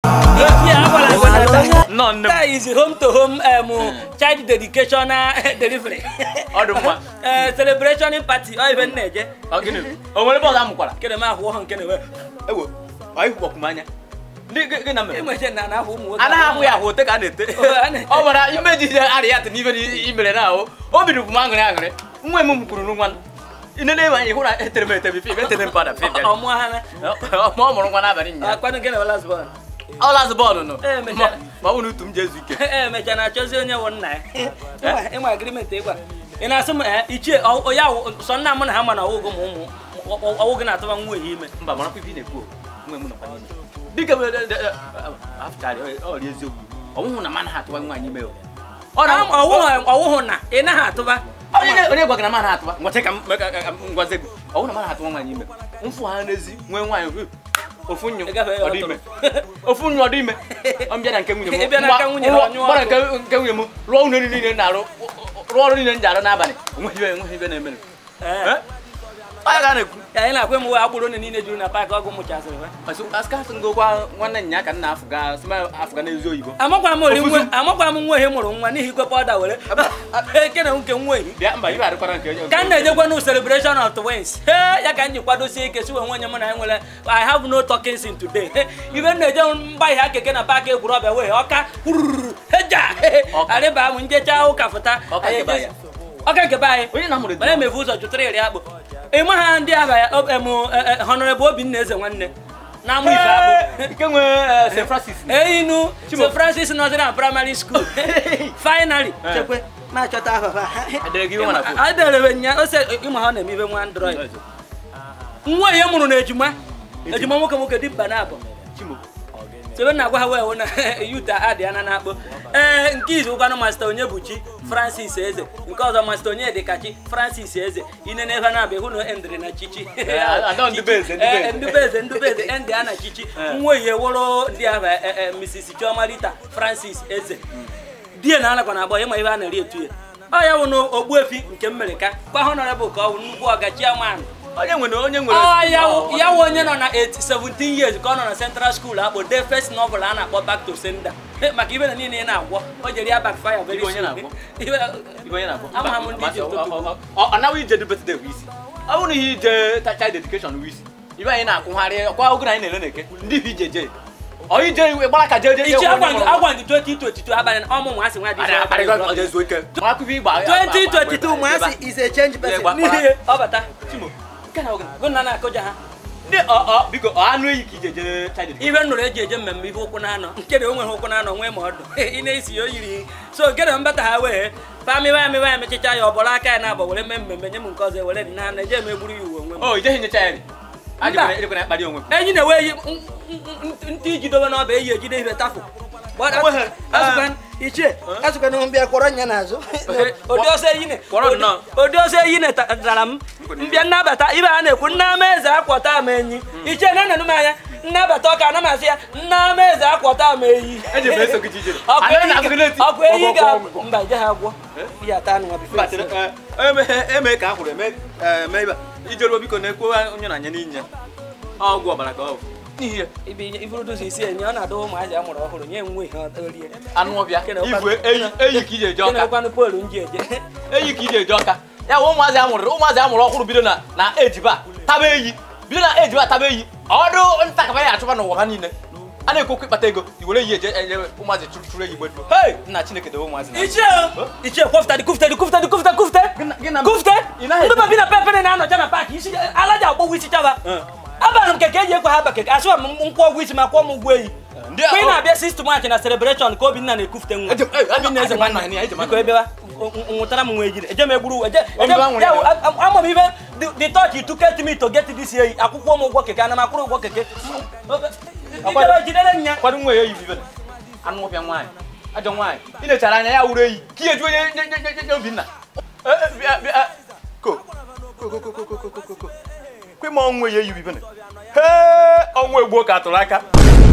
Echi agwala gị na taa. Nnọọ nne m. Taa is home to home um, child dedication uh, delivery. Ọ dị mma. Eh, celebration party ọ ife m na-eje. Ọ gịnị? O nwere bọọlụ amụkwara? Kene m ahụ ọhụ nke na-ewe. Ewo, ọ ịhụkpọkụ m anya. Ndị gị gị na mere? Enweche na na-ahụ ụmụ nwoke. anaghị ahụ ya ahụ ote ka a na-ete a na-ete. ọ gwara ime ji ije arịa ya n'ife i mere na ahụ obi dịkwu m aṅụrị aṅụrị nwa m kwuru n'nwa inene ebe anyị hụ na etere m ete bife etere m pada fife Ọmụ ha na. ma ọ mụrụ nwa n'abalị nya Akwanụ nke na last born. ọ lazụ bọọlụ nụ Eh, mecha. Ma- ma ọ bụ na utu m ji ezu ike Ee, mecha na-achọzi onye wụ nna ya. Ịnwa- Ịnwa agreement ịgwa. Ị na-asị m eh, ichie ọ- ọ ya wụ- sọ nna m na ha ma na ọwụgụ m ụmụ ọwụ gị na-atụba nwa ehi ime. mba mara ife ị na-ekwu nwe m nọkwa n'ime dịka afụcharị ọrị eziokwu ọnwụhụ na mana ha atụwa nwaanyị ime o. ọ na Ọwụhụ ọwụhụ na ị naghị atụba. onye onye gwagara mana atụwa ngwache ka m ka- ka- ka m gwazie gị ọnwụ na mana atụwa nwaanyị ime mfụ ha n'ezi nwee nwaanyị hụ, ofu nyụ Ị gafee ya ọ dị ime ofu nyụ ọ dị ime ọ mbịa na nke nwunye m Ị bịa na nke nwunye Ngwa- ọ nyụọ gbara ọkụ. nke nke nwunye m rụọ ụlọ niile na-arụ rụọ ọrụ niile m ji arụ n'abalị enweghị ibe enweghị ibe na-eme Ee. onye ga na-ekwu Ka anyị na-akwe m wee agbụrụ one niile juru na paakị ọgụ mụchasịrị ha. asịkasị ngokwa nwanne nya ka nna afụga sima afụga n'ezi oyibo Amakwa m ori nwe Ofuzu. amakwa m nwa ehi mụrụ nwa n'ihi ikwe pọda were. Eke na nke nwa ehi. bịa mba ibe adịkwara nke onye ka m na-ejekwa n'u celebration of twins Hey, ya ka m ji kwadosie ike si onwe onye m na ya nwere i have no talking sin today ibe m na-eje mgba ihe keke na paakị egwurọbịa wee ọka kwururu heja Ọka. arịba m njecha ụka fụta Ọka nke be anyị. ọka nke be anyị onye na-amụrụ mana emefu ụzọ jụtara iri akpụ ịma ha ndị aba ya honorable obinna eze nwanne na-amụ ife akpụ nke nwe st francis einu Chimo. st francis northern primary school finally Eh. chekwe na-achọta ahụhụ Edere gị iwe na phone? adere nya ose ịma ha na-eme ibe nwa android nwa ihe mụrụ na ejima ejima nwoke nwoke dị mba na abụọ chimo sebe na agwa ha wee hụ na yuta adị ana na-akpọ ee nke izu ụkwanụ masta onye bụ chi francis eze nke ọzọ masta onye dịkachi francis eze ine na ebe na-abịa hụ na endịrị na chichi adọ ndị be eze, ndị be eze. Ee, ndị be eze ndị be eze endị a na chichi nwa ihe wụrụ ndị ahụ eh, eh, mrs chioma rita francis eze die na anakwa na agba ịma ihe a na-eri etu ya ọ ya wụ na ogbuefi nke mmerika kwa honorable ka ọ wụ nnukwu ọgachia man onye nwere onye nwere ọ ya wụ- ya wụ onye nọ na 8 17 years ka ọ nọ na central school akpọ de first novel a na-akpọ back to sender Eh, maka ibe na niile ị na-agwọ o jere ya backfire very Ibe onye soon. na-agwọ? Ibe- ibe onye na-abụ Ama ha m ndị ji ụtụtụ. ọ naghị ije dị birthday bụ isi ọ bụrụ na ihe ije ta- child education bụ isi ibe anyị na-akwụgharị kwa oge na anyị na-ele na-eke ndị ibe ije je ọ ije iwe gbara ka je je ichi agwa gị agwa gị 2022 abalị na ọmụmụ asị nwa dị iche zuo ike akụkọ igba 2022 ụmụasị is a change person Gba- gbara- n'ihi ọ bata chimo nke na oge gụ na na-akụja ha ndị ọ ọ biko ọ anụ eyi ka ije je child education ibe nnụrụ eji eje mmemme ife ụkwụ na-anọ nke na o nweghị ụkwụ na-anọ nwee ma ọdụ ị na-esi ya o yiri so gere mbata ha wee pamịwa amịwa ya mechicha ya ọ bụrụ aka ya na-abọ were mee mmemme nye m nke ọzọ were dị na na eje m egburu ya uwe onwe m o ijeghị nyecha ya Mba. ajịkwana akparị onwe m enyi na-ewe eyi n- n- n- ntị iji dobe n'ọba eyi ejide ihe tafụ Enweghị. ichie azụkwana mbịa kwọrọ nya n'azụ ụdị ọsọ eyi ne Kwọrọ nnọọ. ụdị ọsọ eyi ne tara m mbịa nnabata ibe a na-ekwu nna ama eze akwọta m enyi ichie na nenu m anya nnabata ọka ana m asị ya nna ama eze akwọta m eyi eji m eso gị jijere Ọkụ Anaghị eyi na-agụ gị n'eti. ga- ọkụ eyi Gwọ, gwọ, ga gwọ, gwọ. mba ije ha gwọ ya ata anụ Mba, chere, eh, eme- eme ka a hụrụ eme eh, mee ibe ijeruo biko na-ekwu onye na-anya n'inye ọgwụ ọbara ka ọ bụ n'ihi ya iburudozi isi enyi ọ na-adọ ụmụazị a mụrụ ọhụrụ nye nwe ihe orie anụ ọbịa Kene ibu ụkwa- eyi eyi ka ije eje ọka kenekwanụ poolu nji eje eyi ka ije eje ọka ya bụ ụmụazị amụrụ ụmụazị amụrụ ọhụrụ bido na na ejiba taba eyi bido na ejiba taba eyi ọdụ ntakaba ya achụba n'ụwa ha niile a na-ekwu okwu ịkpata ego i were eyi eje enye ụmụazị chụrụ chụrụ eyi gbeduo hei nna chineke dobe ụmụazị na ichie o ichie kwọfụta dị kụfụta dị kụfụta dị kụfụta kụfụta gị na- kụfụta ị naghị ndị babi na pepe na-anọcha na paakị isi ala ji agbọgwụ isi chaba abalị m keke eji ekwe ha ba keke asịwa m nkwụ ọgwụ isi ma kwụọ m ụgwọ eyi ndị mgbe ị na-abịa sistem achị na celebration ka obinna na-ekufute nwa Eje- eh, obinna eze eje- nwanna eje- eje- biko ebewa nwụtara m nwa ejiri eje m egburu eje Obi eje- wa nwere ya ya. wụ, a- a- ama m ibe the- the touch you took me to get this eyi akwụkwọ m ụgwọ keke ana m akwụrụ ụgwọ keke Ijere jidere nya kwado nwa ya eyi bibe anụ ọbịa nwaanyị ajọ nwaanyị ị na-echara anya ya wuru eyi ka ihe ju onye nye- nye- nye- nye obinna Eh, eh, bịa- bịa, eh, ko ko ko ko ko ko ko ko ko ko kwe ma ọnwụ ya eyi bibe hee ọnwụ egbuo ka atụrụ aka